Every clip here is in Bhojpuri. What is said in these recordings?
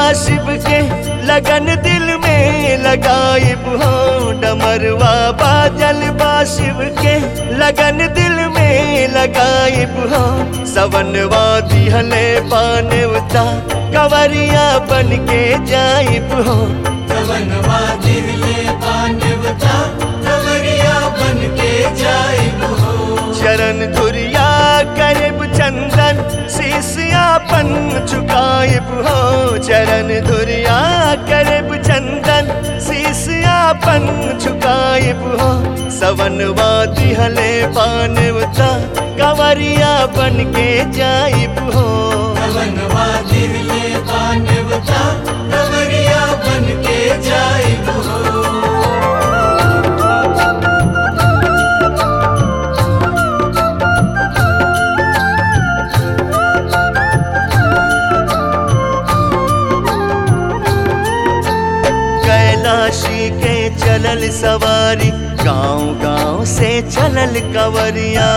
शिव के लगन दिल में लगाइब हो डमरवा बाजल बा शिव के लगन दिल में लगाइब हो सवनवा दिहले पानेवता कवरिया बन के जाइब हो कवनवा दिले पानवता कवरिया बन के जाइब हो चरण धुरिया करब चंदन शीशियापन झुकाइब हो चरण धुरिया करब चंदन शीशियापन झुकाइब हो सवनवा दिहले पानवता कवरिया बन के जाइब हो कवनवा दिले पानवता कवरिया बन के जाइब हो कैलाशी के चलल सवारी गांव गांव से चलल कवरिया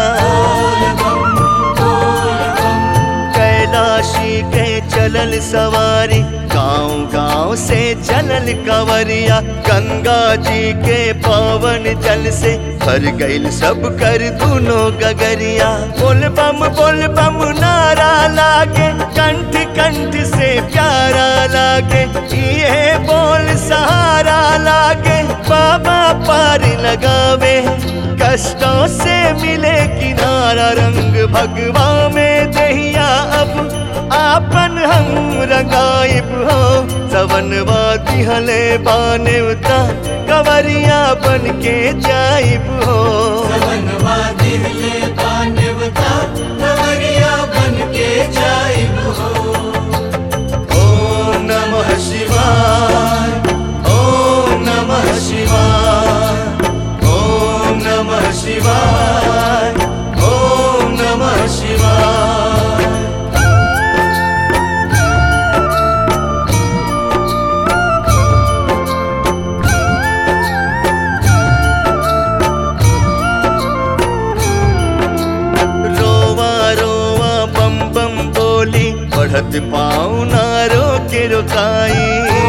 कैलाशी के चलल सवारी गांव गांव से चलल कवरिया गंगा जी के पावन जल से भर गईल सब कर दोनों गगरिया बोल बम बोल बम नारा लागे कंठ कंठ से प्यारा लागे ये बोल सहारा लागे बाबा पार लगावे कष्टों से मिले किनारा रंग भगवा में दहिया अब आपन हम रंगाइब हो सवनवा दिहले बानेवता कवरिया बन के जाइब हो कवनवा दिले पानवता कवरिया बन के जाइब हो ओम नमः शिवाय ओम नमः शिवाय ओम नमः शिवाय ओम नमः शिवाय रोवा रोवा बम बम बोली बढ़त पाँव ना रोके रुकाई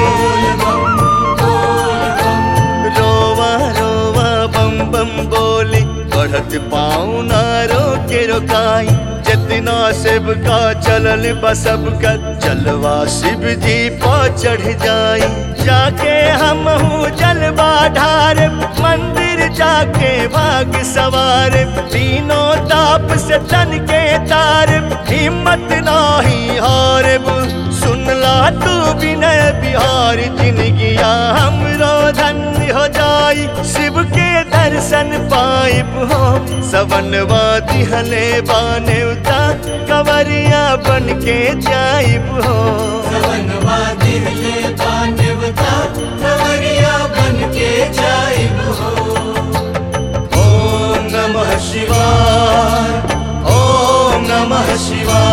रोवा रोवा बम बम बोली बढ़त पाँव ना रोके रुकाई जितना शिव का चलल बसब कर जलवा शिव जी पा चढ़ जाई जाके हम हूँ जलवा ढार मंदिर जाके भाग सवार तीनों ताप से तन के तार हिम्मत नाही हारब सुनला तू विनय बिहार जिनगिया हमरो धन्य हो जाई शिव के दर्शन पाइब हो सवनवा दिहले बानेवता कवरिया बन के जाइब हो कवनवा दिले पानवता कवरिया बन के जाइब हो ओम नमः शिवाय ओम नमः शिवाय